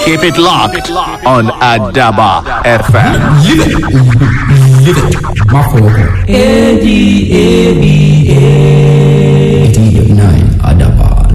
Keep it locked on Adaba FM. Live it. Live it. Má fọwọ́ kàn. eighty-nine Adaban.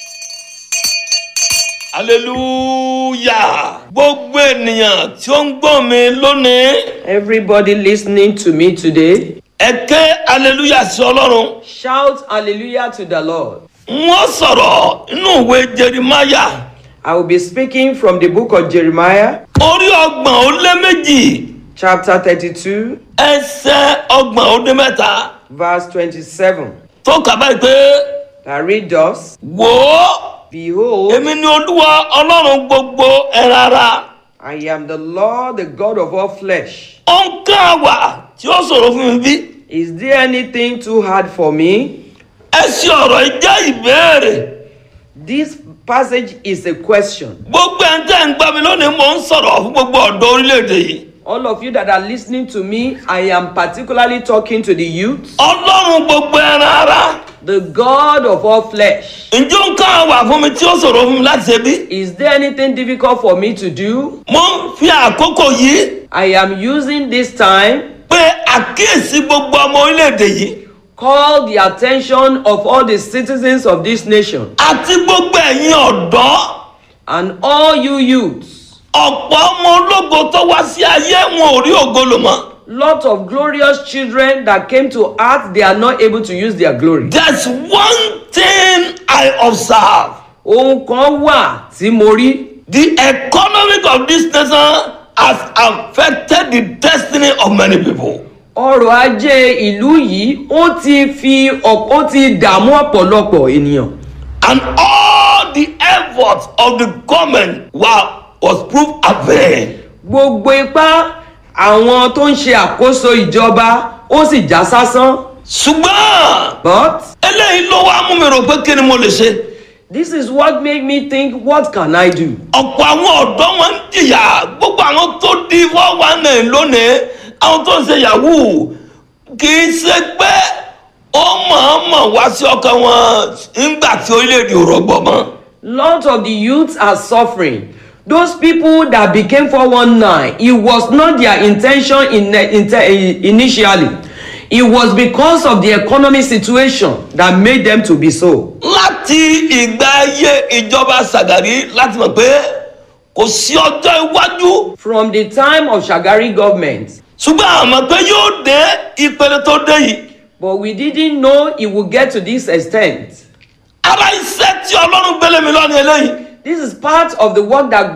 hallelujah gbogbo ènìyàn tí ó ń gbọ́ mi lónìí Everybody listening to me today, ẹ ké hallelujah sí ọlọ́run shout hallelujah to the Lord. wọ́n sọ̀rọ̀ inú ìwé jerimaya I will be speaking from the book of Jeremiah, orí ọgbọ̀n ó lé méjì chapter 32, ẹsẹ̀ ọgbọ̀n ó dé mẹ́ta verse 27. tó kà báyìí pé That read thus wò ó Behold, èmi ni olúwa ọlọ́run gbogbo ẹran ara I am the Lord, the God of all flesh. ó ń kán àwà tí ó sọ̀rọ̀ fún mi bí Is there anything too hard for me? ẹ ṣe ọ̀rọ̀ yìí jẹ́ ìbéèrè This passage is a question. gbogbo ẹ̀ ń tẹ́ ń gbá mi lónìí mò ń sọ̀rọ̀ fún gbogbo ọ̀dọ́ orílẹ̀-èdè yìí. All of you that are listening to me, I am particularly talking to the youth, ọlọ́run gbogbo ẹran ara the God of all flesh. ǹjẹ́ ó ń ká àwà fún mi tí ó ṣòro fún mi láti ṣe bí? Is there anything difficult for me to do? mo ń fi àkókò yìí I am using this time pé àkíyèsí gbogbo ọmọ orílẹ̀-èdè yìí call the attention of all the citizens of this nation àti gbogbo ẹ̀yin ọ̀dọ́ and all you youths. ọ̀pọ̀ ọmọ ológo tó wá sí ayé wọn ò rí ògo lò mọ́. Lot of glorious children that came to earth, they are not able to use their glory. there's one thing I observe Ohun kan wà tí mo rí. the economic of this nation has affected the destiny of many people. Ọrọ̀ ajé ìlú yìí ó ti fi ọ̀pọ̀ ó ti dààmú ọ̀pọ̀lọpọ̀ ènìyàn. and all the efforts of the government were was proved avain. Gbogbo ipá àwọn tó ń ṣe àkóso ìjọba ó sì já sásán. ṣùgbọ́n But eléyìí ló wá mú mi rò pé kí ni mo lè ṣe. this is what made me think what can I do? ọ̀pọ̀ àwọn ọ̀dọ́ wọn ń jìyà gbogbo àwọn tó di four one nine lónìí àwọn tó ń ṣe yahoo kì í ṣe pé ó mọ̀ọ́mọ̀ wá sí ọkàn wọn nígbà tí orílẹ̀-èdè ò rọgbọ mọ́. Lot of the youths are suffering. Those people that became 419, it was not their intention in, in, initially. It was because of the economic situation that made them to be so. láti ìgbà ayé ìjọba Ṣàgàrí láti mọ̀ pé kò sí ọjọ́ iwájú From the time of Shagari government, ṣùgbọ́n àmọ́ pé yóò dé ìpele tó dé yìí but we didn't know it would get to this extent. ara iṣẹ́ tí ọlọ́run gbélé mi lọ́ni eléyìí This is part of the work that